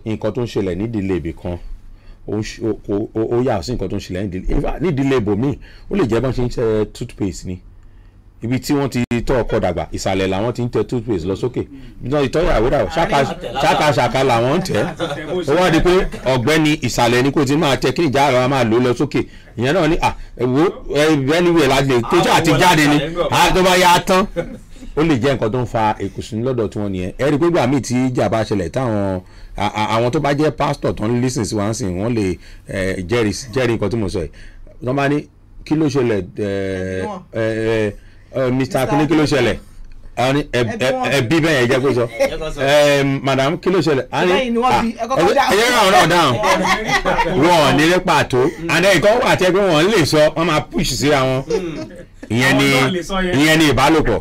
nǹkan tó ń ṣẹlẹ̀ nídìílé ibì kan ó ń ṣe- ó- ó- ó- ó yà sí nǹkan tó ń ṣẹlẹ̀ nídìílé in fact, nídìílé ibòmíì ó lè jẹ́ bọ́n ṣe ń tẹ toothpaste ni ibi tí wọ́n ti tọ́ ọkọ dàgbà ìsàlẹ̀ làwọn ti ń tẹ toothpaste lọ sókè ibi tí wọ́n ti tọ́ ìyàwó dàgbà ṣáka ṣáka ṣáka làwọn ń tẹ̀ ó wá di pé ọ̀gbẹ́ni ìsàlẹ̀ ni kò ti máa tẹ kí ìjà àrà máa lò lọ sókè ìyẹn náà ni à ẹ̀wò ẹ̀ẹ́nìwẹ̀ la lè tó àti jáde ni à tó bá yá tán ó lè jẹ́ nǹkan tó ń fa èkùsùn lọ́dọ̀ tí wọ́n nìyẹn ẹ rí i pé gbà míì tí ìjà bá ṣẹlẹ̀ táwọn a- a- àwọn tó bá jẹ́ pásítọ̀ tó ń lísìn sí wọn sìn wọ́n lè eh, jẹ́rìí jẹ́rìí nǹkan tí mo sọ yìí wọ́n bá ní kí ló ṣẹlẹ̀ eh, eh, eh, Mr. Akíní kí ló ṣẹlẹ̀ àwọn ní ẹ- ẹ- ẹbí bẹ́ẹ̀ yẹn jẹ́ kó sọ Eh, madam kí ló ṣẹlẹ̀ a ní Lẹ́yìn ni wọ́n fi- ẹ kọ́kọ́ dáhùn. ẹ̀yẹ́ náà náà dáhùn wọn ò ní ní pàtó àná ìkọ́ wà tẹ́ pé wọ́n lè sọ wọ́n máa push síra wọn ìyẹn ni Àwọn náà lè sọ yẹn. ìyẹn ni ìbálòpọ̀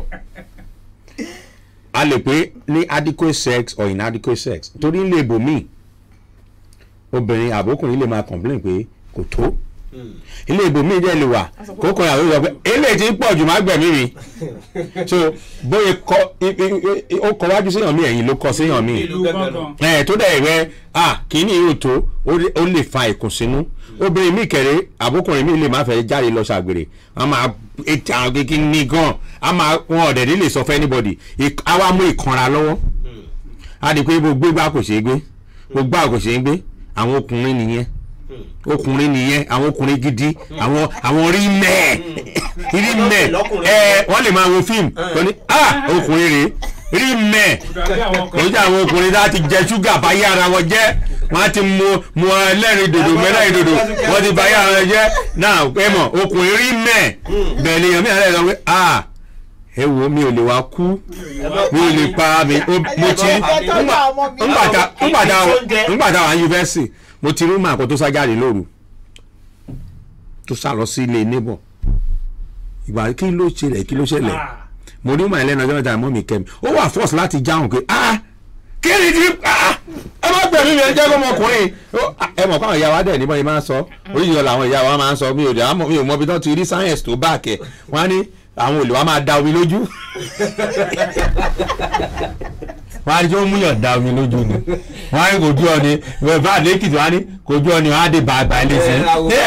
a lè pé ní adequate sex or inadequate sex torí ń lè bò míì obìnrin àbókùnrin lè máa complain pé kò tó ilé ìbò míì dẹ̀ lè wà kókò ìyàwó sọ pé eléyìí ti ń pọ̀ jù má gbẹ̀mí mi so bóyá kọ i- i- i- ó kọ wájú séèyàn mi ẹ̀yìn ló kọ séèyàn mi ìlú gángan ẹ tó dẹ̀ rẹ ah kìíní yóò tó ó lè- ó lè fa ìkùnsínú obìnrin mi kẹrẹ àbókùnrin mi lè má fẹ́ jáde lọ ṣàgbèrè a máa ètò àwọn kékeré ní gan a máa wọn ọ̀dẹ̀ ní lè sọ fún anybody Ik- a wá mú ìkanra lọ́wọ́ a di pé gbogbo gbà kò ṣeé gbé gbogbo gbà kò ṣeé gbé àwọn ọkùnrin nìyẹn ọkùnrin nìyẹn àwọn ọkùnrin gidi àwọn àwọn rí mẹ́ẹ̀ rí mẹ́ẹ̀ ẹ wọ́n lè máa wo fíìmù wọ́n ní ah ọkùnrin rèé rí mẹ́ẹ̀ dàbí àwọn kan kò jẹ́ àwọn ọkùnrin láti jẹ ṣúgà báyé ara wọn jẹ́ wọ́n á ti mu mu ẹlẹ́rìn dòdò mẹ́lẹ́rìn dòdò wọ́n ti báyé ara wọn jẹ́ náà ẹ mọ̀ ọkùnrin rí mẹ́ẹ̀ bẹ́ẹ̀ ni èèyàn mi àlẹ́ sọ pé ah ẹ wo mi ò lè wá kú mi ò lè para mi ó- mo ti ńgbàtà ńgbàtà ńgbàtà wà yunifásitì mo ti rí màkó tó sá jáde lóru tó sá lọ sí ilé neighbor ìgbà kí ló ṣẹlẹ̀ kí ló ṣẹlẹ̀ mo rí màá lẹ́nu ọjọ́ mẹ́ta mọ́ mi kẹ́mi ó wà force láti jáhùn pé ah kí ni ti ah ẹ má gbẹ̀mí mi ẹ jẹ́ kó ọmọkùnrin Ó, ah, ẹ mọ̀ káwọn ìyá wa dẹ̀ níbọn yìí máa ń sọ oríṣiríṣi làwọn ìyá wa máa ń sọ mi ò dẹ̀ àmọ́- mi ò mọ ibi tó ti rí science tó bá kẹ̀ wọ́n á ní àwọn olè wa máa da omi lójú wọ́n á ní tí wọ́n mú yàn da omi lójú ni wọ́n á ní kò jú ọ ni bá a lẹ́kìtì wọ́n á ní kò jú ọ ni wọ́n á dé bàbá ilé sí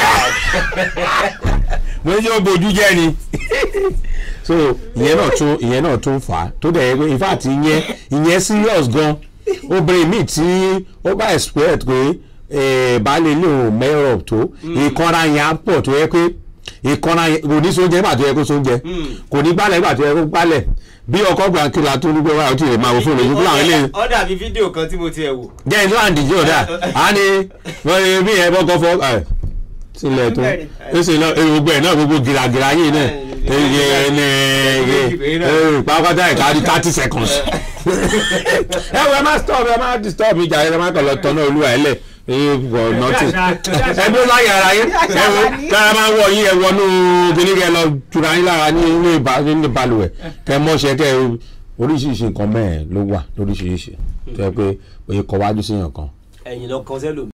mo ní tí wọ́n bojú jẹ́ ni so ìyẹn náà tún ìyẹn náà tún fà á tó dẹ̀ yẹ pé in fact ìyẹn ìyẹn serious gan obìnrin míì tí ó bá expect pé eh, baálé ilé òun mẹ́rọ̀ tó ìkanra yẹn á pọ̀ tó yẹ pé ìkanra yẹn kò ní sóúnjẹ nígbà tó yẹ kó sóúnjẹ kò ní gbálẹ̀ nígbà tó yẹ kó gbálẹ̀ bí ọkọ̀ gbàǹkìlà tó ní pé wáyà ó ti lè máa wo fóònù ojú fúlàwọn eléyìí ó dàbí fídíò kan tí mo ti ẹ̀ wò. jẹ́ ìlú àǹdíjì ọ̀dà á ní wọ́n ní bí ẹ bọ́kọ́ fọ́ ẹ̀ sílẹ̀ tó ó sì lọ gbogbo ẹ̀ náà gbogbo gìràgìrà yìí náà ẹ̀ ẹ̀ pàápàá ẹ̀ka di thirty seconds. ẹ wo ẹ má stop ẹ má disturb mi jà ẹ má kàn lọ tọ́nà olúwa ẹ lẹ̀ ẹ wọ nọ́tì ẹ bí ó láyé ara yín ẹ wo kára máa wọ yín ẹ wọnú kìnìún kẹ lọ tura yín lára ní ilé ìbá- ní balùwẹ̀ kẹ mọ́ṣẹ́ kẹ oríṣiríṣi nǹkan mẹ́ẹ̀ ló wà lóríṣiríṣi tó yẹ pé òye kọ wájú sí yàn kan ẹ̀yìn lọ kan sẹ́lò